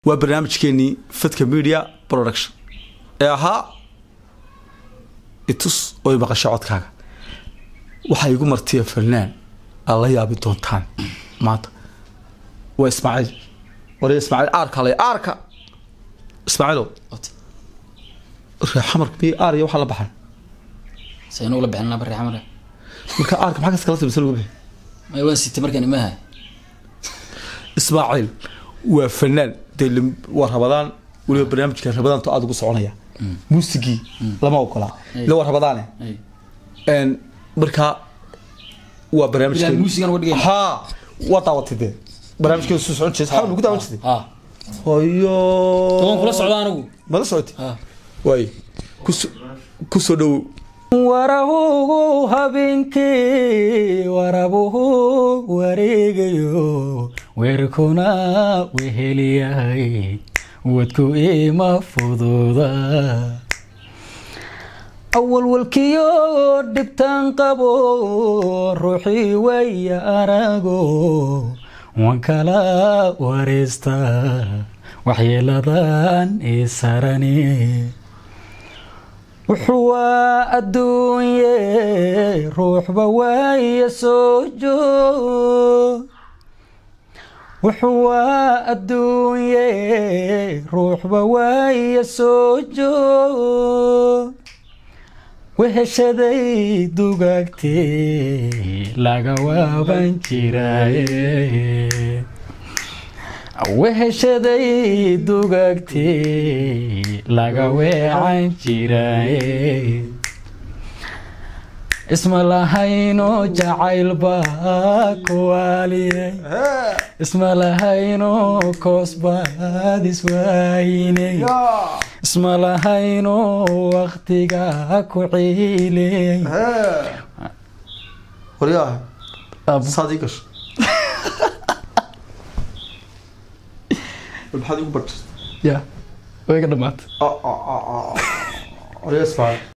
waa barnaamijkeenii fadka media production ee ahaa itus oy maqasho codkaaga waxaa igu martiya falnaan aad la yaabi doontaan maanta waa ismaaciil waliya ismaaciil aarka lay aarka ismaaciilow reexamarka miy aar iyo waxaa la baxan saynu ula bixinaa bari xamar marka aarka maxaa kas kala timisa lagu bixi may waan sitay markaan imaha ismaaciil waa fanaan dee lim- waa rabadaan weliba barnaamijka rabadaanto aada ugu soconaya muusigii lama ogola ila waa rabadaane n markaa waa Bilaa muusigan uga dhigayna. ha waa daawatay dee barnaamijkeeda soo socon jirtay xawl ku daawan jirtay ha hayo toban kula socda anigu mala socotay ha waay kuso kusoo dhowow warabuhu habeenkii warabuhu wareegayo weerkuna weheliyahay wadku ima fududa awalwalkiyo dhibtaan qabo ruuxii waya arago waan kala wareesta waxyeeladan isarani wuxuu waa adduunye ruuxba waaya soo joog wuxuu waa adduunye ruuxba waaya soo joog weheshaday dugaagtee laga waaban jiraaye weheshaday dugaagtee laga weecan jiraaye isma lahayno jacayl baa kuwaaliyay isma lahayno koos baad iswaayinay isma lahayno waqtiga ku ciilay waryaa saad ii gasho maxaad igu bartay ya way ka dhamaatay waryaa ismaaciil